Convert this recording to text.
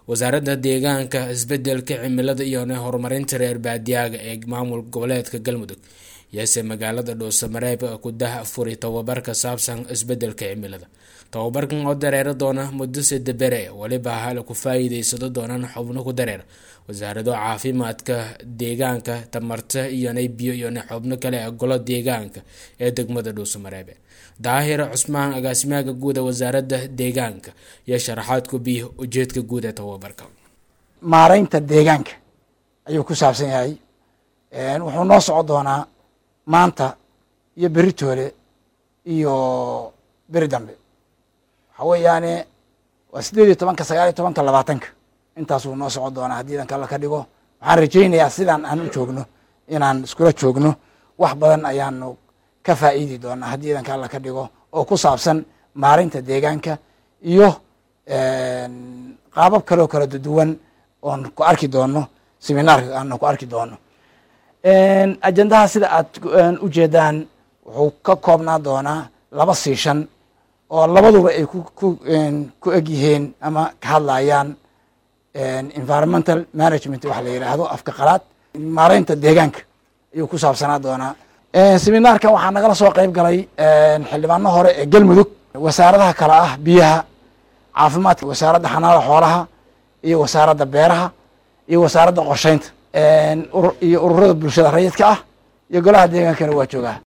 wasaaradda deegaanka isbedelka cimilada iyo horumarinta reer baadiyaaga ee maamul goboleedka galmudug yase magaalada dhuusamareeb ku dah furi tababar ka saabsan isbedelka cimilada tababarkan oo dareera doona muddo sida bere weliba hal ku faa-iideysado doonaan xubno ku dareera wasaarado caafimaadka deegaanka tamarta iyona biyo iyona xubno kale ee golo deegaanka ee degmada dhuusamareebe daahir cusmaan agaasimaha guud ee wasaaradda deegaanka iyo sharaxaad ku biyo ujeedka guud ee tababarka maareynta deegaanka ayuu ku saabsan yahay wuxuu noo soco doonaa maanta iyo beritoole iyo beri dambe waxa weeyaane waa sideed iyo tobanka sagaal iyo tobanka labaatanka intaasuu noo soco doonaa haddii idanka alla ka dhigo waxaan rajaynayaa sidaan aan u joogno inaan iskula joogno wax badan ayaanu ka faa'iidi doonaa haddii idanka alla ka dhigo oo ku saabsan maarinta deegaanka iyo qaabab kaleo kala duwan oon ku arki doono seminaarka aanu ku arki doono ajendaha sida aad ujeedaan wuxuu ka koobnaa doonaa laba siishan oo labaduba ay ku eg yihiin ama ka hadlayaan environmental management waxa la yidhaahdo afka qalaad maareynta deegaanka ayuu ku saabsanaa doonaa seminaarkan waxaa nagala soo qeyb galay xildhibaano hore ee galmudug wasaaradaha kale ah biyaha caafimaadka wasaaradda xanaanada xoolaha iyo wasaaradda beeraha iyo wasaaradda qorsheynta iyo ururada bulshada rayidka ah iyo golaha deegaankana waa joogaa